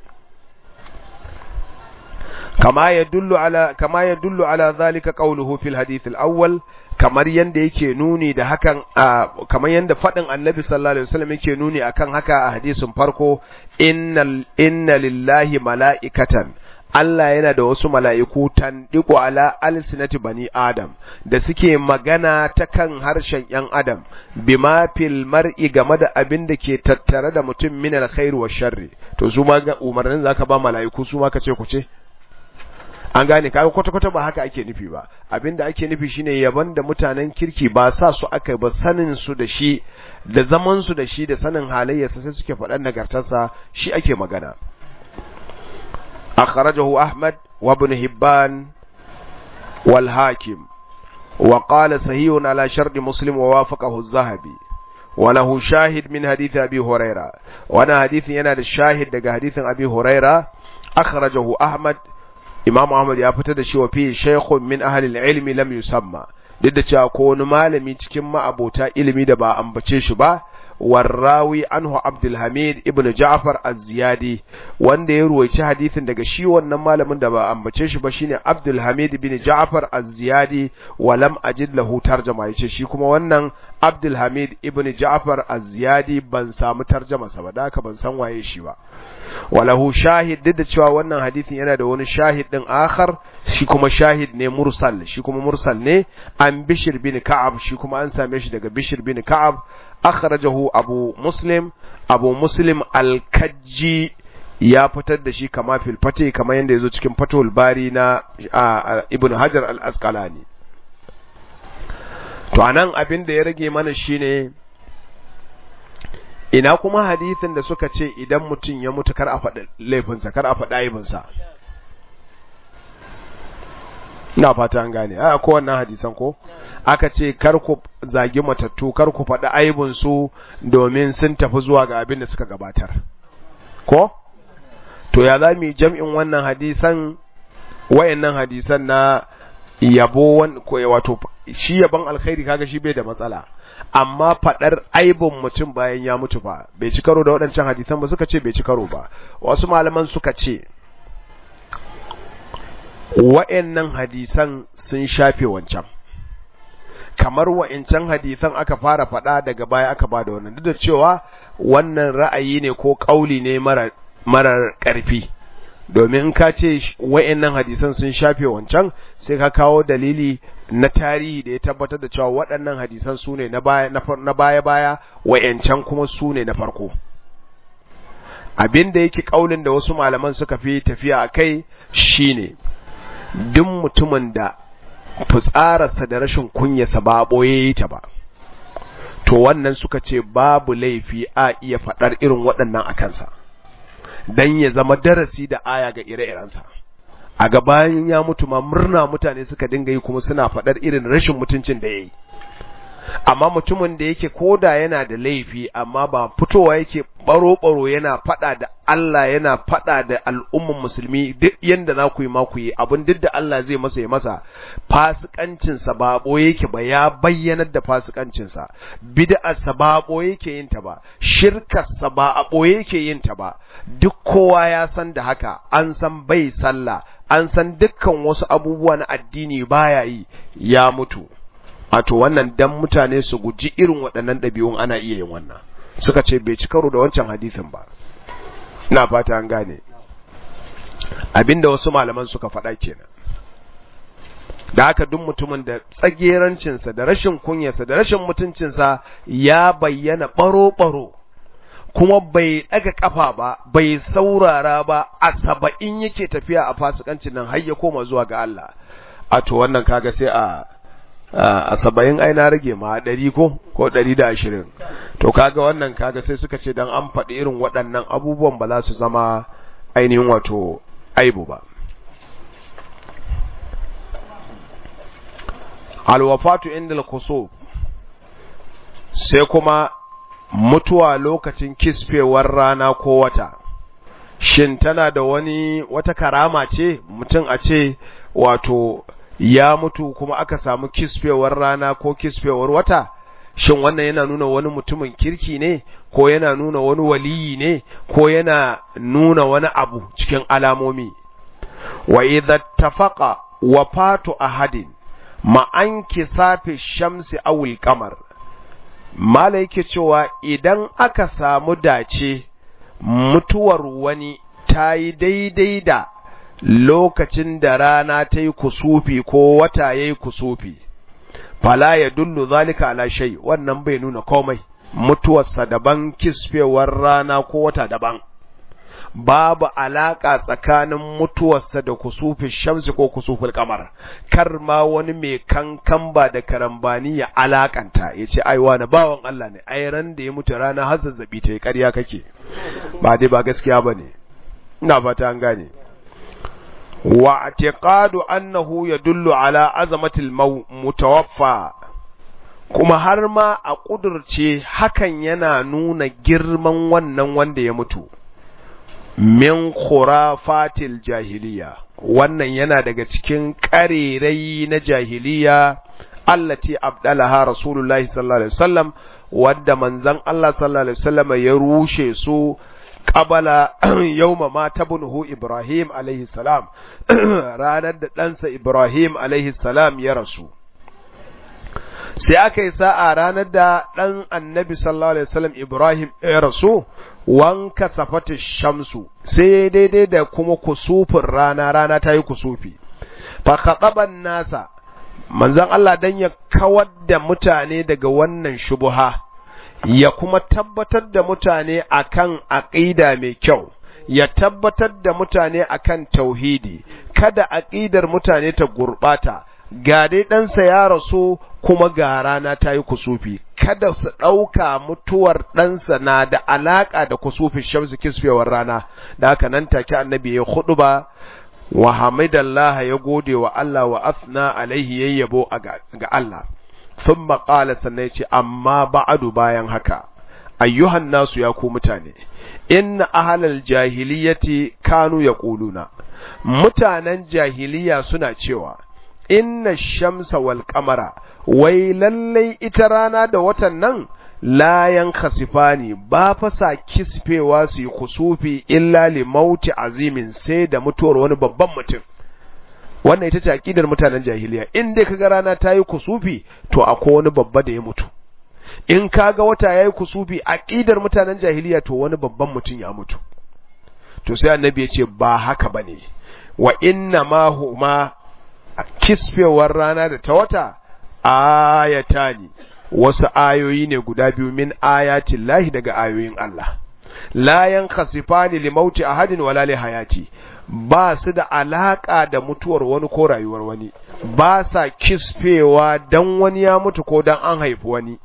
kama yadullu ala kama yadullu ala zalika qawluhu fil hadith al awwal kamar yanda yake nuni da hakan kamar yanda fadin annabi sallallahu alaihi wasallam yake nuni akan haka a hadisin farko innal inna lillahi mala'ikatan Allah yana da wasu mala'iku tandiku ala alsinati bani Adam da suke magana ta kan harshen ‘yan Adam, bima fil mar'i game da abin da ke tattare da mutum min alkhairu wa sharri, to su ma umarnin za ka ba mala'iku su ma ka ce ku ce? An gane, kaga kwata-kwata ba haka ake nufi ba, abin da ake nufi shine yaban da mutanen kirki ba sa su aka ba sanin su da shi, da zaman su da shi da sanin halayyarsa sai suke faɗan nagartarsa shi ake magana. أخرجه أحمد وابن هبان والحاكم وقال صحيح على شرط مسلم ووافقه الذهبي وله شاهد من حديث أبي هريرة وانا حديث ينال الشاهد دقى حديث أبي هريرة أخرجه أحمد إمام أحمد يفتد شو فيه شيخ من أهل العلم لم يسمى duk da cewa ko wani malami cikin ma'abota ilimi da ba ambace shi ba warrawi anhu Abdulhamid ibn Ja'far az-Ziyadi wanda ya ruwaici hadisin daga shi wannan malamin da ba ambace shi ba shine Abdulhamid ibn Ja'far az-Ziyadi wa lam ajid lahu tarjama yace shi kuma wannan Abdulhamid ibn Ja'far az-Ziyadi ban samu tarjama sa ba da haka ban san waye shi ba walahu shahid duk da cewa wannan hadisin yana da wani shahid din akhar shi kuma shahid ne mursal shi kuma mursal ne an Bishir bin Ka'ab shi kuma an same shi daga Bishir bin Ka'ab akhrajahu abu muslim abu muslim al-kajji ya fitar da shi kama fil fate kama yanda yazo cikin fatul bari na ibn hajar al-asqalani to anan abin da ya rage mana shine ina kuma hadithin da suka ce idan mutum ya mutu kar a faɗi laifinsa kar a faɗi aibinsa ina fata an gane a ko wannan hadisan ko aka ce kar ku zagi matattu kar ku faɗi aibin su domin sun tafi zuwa ga abin da suka gabatar ko to ya za mu jam'in wannan hadisan wayannan hadisan na yabo wato shi yabon alkhairi kaga shi bai da matsala amma faɗar aibin mutum bayan ya mutu ba bai ci karo da waɗancan hadisan ba suka ce bai ci karo ba wasu malaman suka ce wa'yannan hadisan sun shafe wancan kamar wa'yancan hadisan aka fara faɗa daga baya aka ba da wannan duk da cewa wannan ra'ayi ne ko ƙauli ne marar ƙarfi domin in ka ce wa'yannan hadisan sun shafe wancan sai ka kawo dalili na tarihi da ya tabbatar da cewa waɗannan hadisan su ne na baya-baya wa'yancan kuma su ne na farko abin da yake ƙaulin da wasu malaman suka fi tafiya a kai shine duk mutumin da fitsararsa da rashin kunyarsa ba ɓoye yi ta ba to wannan suka ce babu laifi a iya faɗar irin waɗannan a kansa don ya zama darasi da aya ga ire-irensa a gabayin ya mutu ma murna mutane suka dinga yi kuma suna faɗar irin rashin mutuncin da ya yi amma mutumin da yake koda yana da laifi amma ba fitowa yake baro-baro yana fada da Allah yana fada da al'umman musulmi duk yanda za ku yi ma ku yi abin duk da Allah zai masa ya masa fasikancinsa ba boye yake ba ya bayyanar da fasikancinsa bid'arsa ba boye yake yin ta ba shirkarsa ba a boye yake yin ta ba duk kowa ya san da haka an san bai sallah an san dukkan wasu abubuwa na addini baya yi ya mutu a to wannan dan mutane su guji irin waɗannan ɗabi'un ana iya yin wannan suka ce bai ci karo da wancan hadisin ba ina fata an gane abinda wasu malaman suka faɗa kenan da haka duk mutumin da tsagerancinsa da rashin kunyarsa da rashin mutuncinsa ya bayyana ɓaro-ɓaro kuma bai ɗaga ƙafa ba bai saurara ba a saba'in yake tafiya a fasikancin nan har ya koma zuwa ga Allah a to wannan kaga sai a a saba'in ai na rage ma ɗari ko ko ɗari da ashirin to kaga wannan kaga sai suka ce dan an faɗi irin waɗannan abubuwan ba za su zama ainihin wato aibu ba alwafatu inda al sai kuma mutuwa lokacin kisfewar rana ko wata shin tana da wani wata karama ce mutum a ce wato ya mutu kuma aka samu kisfewar rana ko kisfewar wata shin wannan yana nuna wani mutumin kirki ne ko yana nuna wani waliyi ne ko yana nuna wani abu cikin alamomi wa idza tafaqa wafatu ahadin ma an kisafi shamsi awul kamar mala yake cewa idan aka samu dace mutuwar wani ta yi daidai da lokacin da rana ta yi kusufi ko wata ya yi kusufi fala ya dullu zalika ala shay wannan bai nuna komai mutuwarsa daban kisfewar rana ko wata daban babu alaka tsakanin mutuwarsa da kusufin shamsi ko kusufin kamar kar ma wani mai kankan ba da karambani ya alakanta ya ce ai wani bawan Allah ne ai ran da ya mutu rana har zazzabi ta yi ƙarya kake ba dai ba gaskiya ba ne ina fata an gane wa i'tiqadu annahu yadullu ala azamatil mutawaffa kuma har ma a kudurce hakan yana nuna girman wannan wanda ya mutu min khurafatil jahiliya wannan yana daga cikin ƙarerai na jahiliya allati abdalaha rasulullahi sallallahu alaihi wasallam wadda manzon Allah sallallahu alaihi wasallam ya rushe su qabala yawma ma tabnuhu Ibrahim alaihi salam ranar da ɗansa Ibrahim alaihi salam ya rasu sai aka yi sa'a ranar da ɗan annabi sallallahu alaihi wasallam Ibrahim ya rasu wanka safatu shamsu sai daidai da kuma kusufin rana rana ta yi kusufi fa khataban nasa manzon Allah dan ya kawar da mutane daga wannan shubuha ya kuma tabbatar da mutane akan aqida mai kyau ya tabbatar da mutane akan tauhidi kada aqidar mutane ta gurbata ga dai ɗansa ya rasu kuma ga rana ta yi kusufi kada su ɗauka mutuwar ɗansa na da alaƙa da kusufin shamsu kisfewar rana da haka nan take annabi ya hudu ba wa hamidallah ya gode wa Allah wa asna alaihi yayyabo ga Allah sun maƙala sannan ce amma ba'adu bayan haka ayyuhan nasu ya ku mutane inna ahalal jahiliyati kanu ya ƙuluna mutanen jahiliya suna cewa inna shamsa wal kamara wai lallai ita rana da watan nan layan khasifani ba fa sa kisfewa su yi kusufi illa li mauti azimin sai da mutuwar wani babban mutum wannan ita ce aqidar mutanen jahiliya in dai kaga rana ta yi kusufi to akwai wani babba da ya mutu in kaga wata yayi kusufi aqidar mutanen jahiliya to wani babban mutum ya mutu to sai annabi ya ce ba haka bane wa inna ma huma kisfewar rana da ta wata ayatani wasu ayoyi ne guda biyu min ayatin lahi daga ayoyin Allah la yankhasifani li mauti ahadin wala li hayati ba su da alaka da mutuwar wani ko rayuwar wani ba sa kisfewa dan wani ya mutu ko dan an haifi wani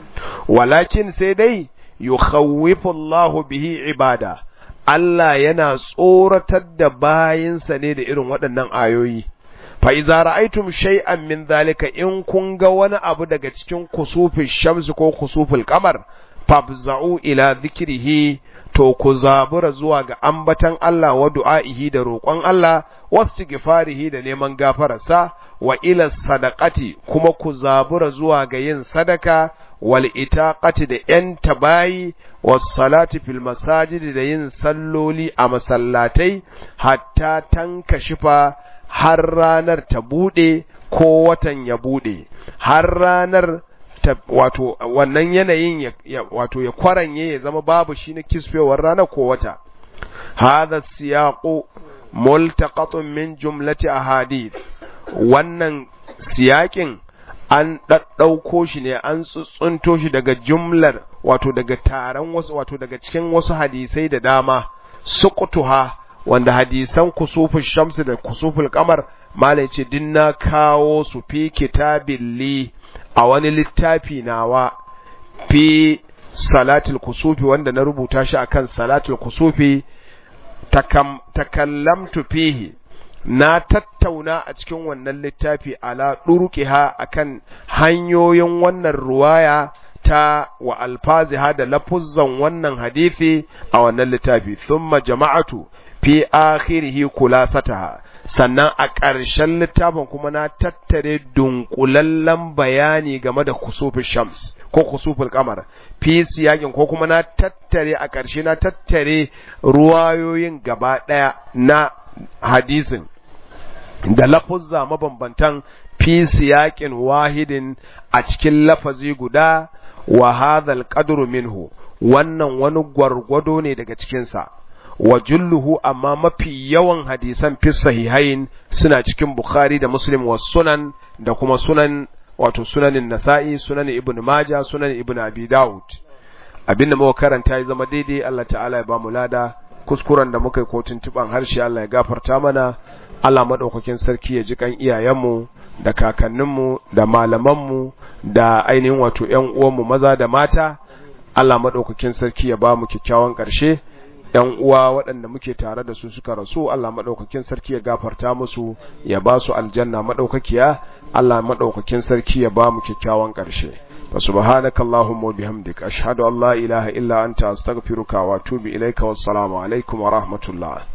walakin sai dai yukhawwifu Allahu bihi ibada Allah yana tsoratar da bayinsa ne da irin waɗannan ayoyi fa iza ra'aytum shay'an min zalika in kun ga wani abu daga cikin kusufin shamsi ko kusufil qamar fabza'u ila dhikrihi to ku zabura zuwa ga ambatan Allah wa du'a'ihi da roƙon Allah wastighfarihi da neman gafararsa wa ila sadaqati kuma ku zabura zuwa ga yin sadaka wal itaqati da yan tabayi was salati fil masajidi da yin salloli a masallatai hatta tankashifa har ranar ta buɗe ko watan ya bude har ranar wato wannan yanayin ya wato ya kwaranye ya zama babu shi na kisfewar rana ko wata hadha siyaqu multaqatun min jumlati ahadith wannan siyakin an ɗaɗɗauko shi ne an tsuntsunto shi daga jumlar wato daga taron wasu wato daga cikin wasu hadisai da dama suqtuha wanda hadisan kusuful shamsi da kusuful kamar malai ce din na kawo su fi kitabin li a wani littafi nawa fi salatul kusufi wanda na rubuta shi akan salatul kusufi takallamtu fihi na tattauna a cikin wannan littafi ala ɗurƙiha akan hanyoyin wannan ruwaya ta wa alfaziha da lafuzzan wannan hadithi a wannan littafi thumma jama'atu fi akhirihi kulasataha sannan a ƙarshen littafin kuma na tattare dunkulallen bayani game da kusufin shams ko kusufin kamar fi siyakin ko kuma na tattare a ƙarshe na tattare ruwayoyin gaba ɗaya na hadisin da lafuzza mabambantan fi siyakin wahidin a cikin lafazi guda wa hadhal qadru minhu wannan wani gwargwado ne daga cikinsa wa julluhu amma mafi yawan hadisan fi sahihain suna cikin bukhari da muslim wa sunan da kuma sunan wato sunanin nasa'i sunan ibn majah sunan ibn abi daud abinda muka karanta ya zama daidai Allah ta'ala ya bamu lada kuskuren da muka yi ko tuntuban harshe Allah ya gafarta mana Allah madaukakin sarki ya ji kan iyayenmu da kakanninmu da malamanmu da ainihin wato ƴan uwanmu maza da mata Allah madaukakin sarki ya ba mu kyakkyawan ƙarshe ‘yan uwa waɗanda muke tare da su suka rasu Allah maɗaukakin sarki ya gafarta musu ya ba su aljanna maɗaukakiya Allah maɗaukakin sarki ya ba mu kyakkyawan ƙarshe fa subhanaka allahumma wa bihamdik ashhadu an la ilaha illa anta astaghfiruka wa atubu ilaika wassalamu alaikum wa rahmatullah